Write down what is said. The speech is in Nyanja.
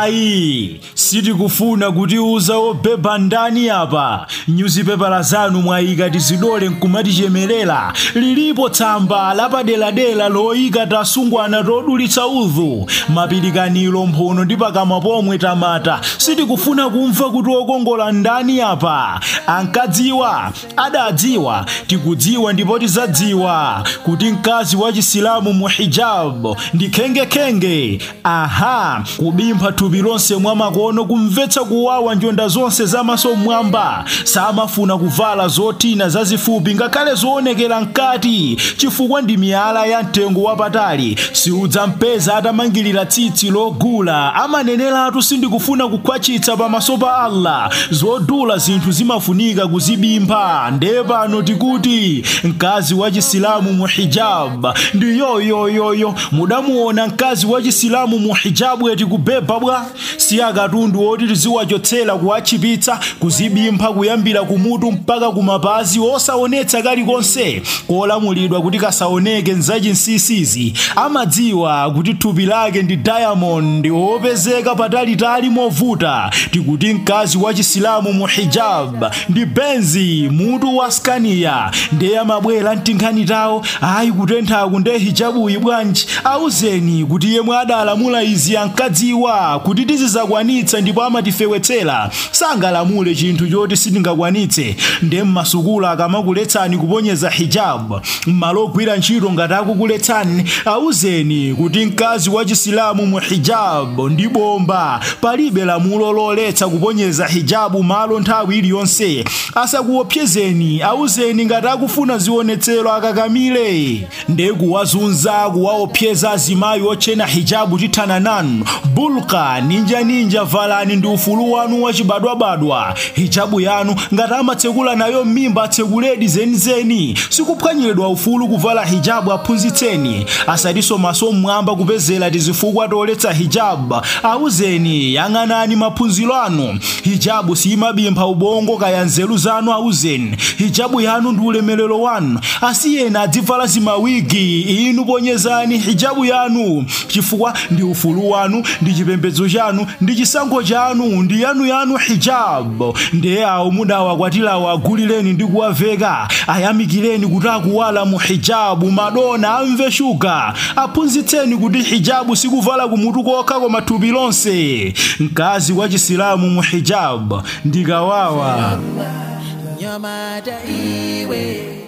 ayi sitikufuna kutiuza obeba ndani apa nyuzipepala zanu mwayika tizidole nkumatichemerera lilipo tsamba lapaderadera loyika tasungwana todulitsa udhu mapilikaniro mphono ndi pakamwa pomwe tamata sitikufuna kumva kuti okongola ndani apa ankadziwa adadziwa tikudziwa ndipo tizadziwa kuti mkazi wa chisilamu mu hijab ndi khengekenge aha kubimpha thupi lonse mwamakono kumvetsa kuwawa njonda zonse zamaso mmwamba samafuna kuvala zotina zazifupi ngakhale zoonekera mkati chifukwa ndi miyala ya mtengo wapatali siudzampeza atamangirira tsitsi logula amaneneratu sindikufuna kukhwachitsa pamaso pa allah zodula zinthu zimafunika kuzibimpha nde pano tikuti mkazi wa chisilamu mu hijab ndi yoyoyoyo mudamuona mkazi wa chisilamu mu hijabu eti kubeba bwa si akatundu oti tiziwachotsera kuwachipitsa kuzibimpha kuyambira kumutu mpaka kumapazi osaonetsa kalikonse kolamulidwa kuti kasaoneke nzachinsisizi amadziwa kuti thupi lake ndi diamond opezeka patalitali movuta tikuti mkazi wa chisilamu mu hijab ndi benzi mutu wa skania ndiye amabwera mtinkhani tawo ayi kutenthaku nde hijabuyi bwanji auzeni kuti yemwe adalamula izi ankadziwa kuti tizizakwanitsa ndipo amatifewetsera sangalamule chinthu choti sitingakwanitse nde mmasukulu akamakuletsani kuponyeza hijab m'malo ogwira ntchito ngati akukuletsani auzeni kuti mkazi wa chisilamu mu hijab ndi bomba palibe lamulo loletsa kuponyeza hijabu malo nthawi iliyonse asakuopsezeni auzeni ngati akufuna zionetsero akakamile nde kuwazunza kuwaopseza azimayi otchena hijabu tithana nanu bulka ninjaninja valani ndi ufulu wanu wachibadwabadwa hijabu yanu ngati amatsekula nayo m'mimba atsekuledi zenizeni sikuphwanyiridwa ufulu kuvala hijabu aphunzitseni asatiso maso mmwamba kupezera tizifukwa toletsa hijabu auzeni yang'anani maphunziro anu hijabu siyimabimpha ubongo kaya nzeru zanu auzeni hijabu yanu ndi ulemerero wanu asiyena adzivala zimawigi inu ponyezani hijabu yanu chifukwa ndi ufulu wanu ndi chipembedzo chanu ndi chisankho chanu ndi yanuyanu hijabu ndiye awo mudawakwatirawo agulireni ndi kuwaveka ayamikireni kuti akuwala mu hijabu madona amve shuga aphunzitseni kuti hijabu sikuvala kumutu kokha koma thupi lonse mkazi wa chisilamu mu hijabu ndikawawa nyamata iwe